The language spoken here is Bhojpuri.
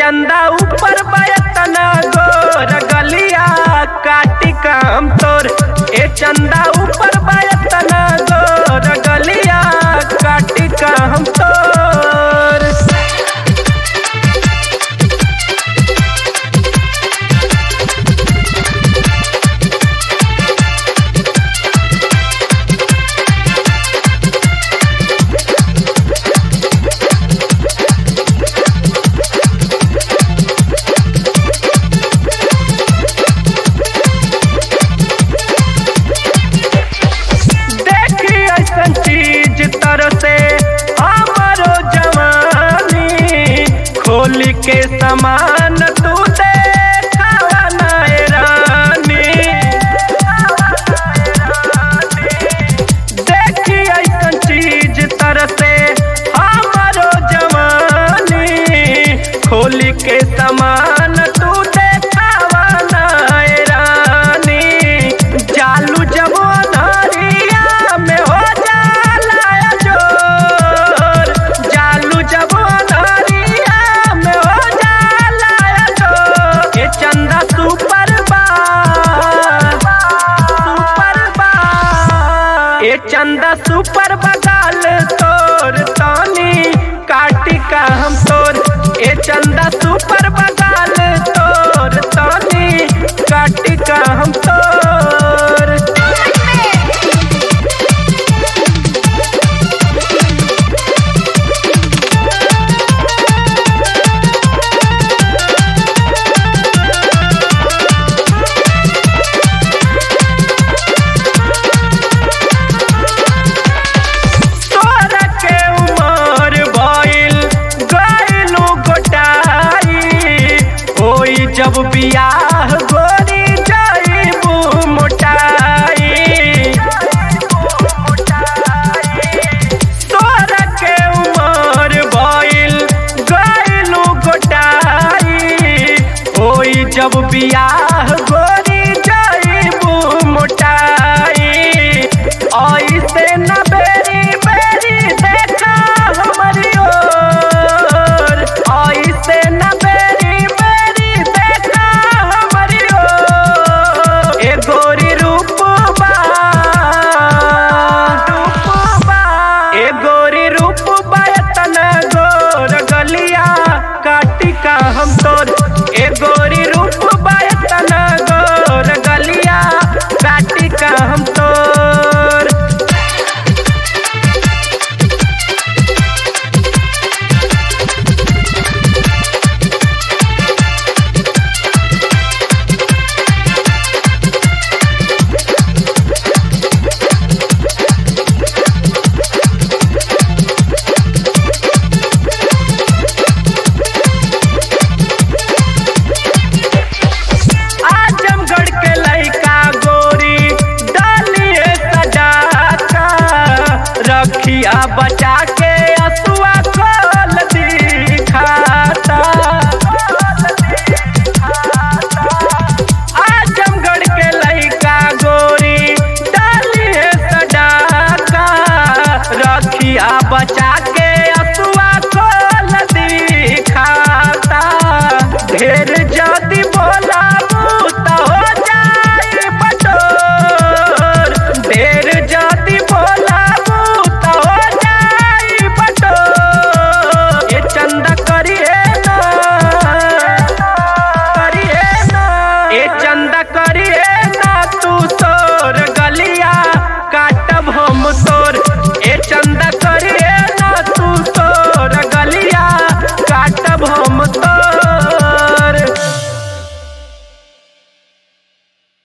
चंदा ऊपर बयतना गोर गलिया काटी काम तोर ए चंदा ऊपर बयतना गोर गलिया काटी काम तोर देखी ऐसन चीज तरसे हमारो जवानी खोल के समान तू देखावा नाय रानी देखी ऐसन चीज तरसे हमारो जवानी खोल के समान तू देखावा नाय रानी चालू जब अनहरिया में हो जाला जोर चालू जब अनहरिया में हो जाला जोर ये चंदा सुपर बा सुपर बा ये चंदा सुपर बगाल तोर तानी काटी का हम तोर ये चंदा सुपर बगाल तोर तानी काटी का हम तोर तोरा के उमर भइल गइलू गोटाई होई जब बियाह गोरी जाइबू मोटाई तोरा के उमर भइल गइलू गोटाई होई जब बियाह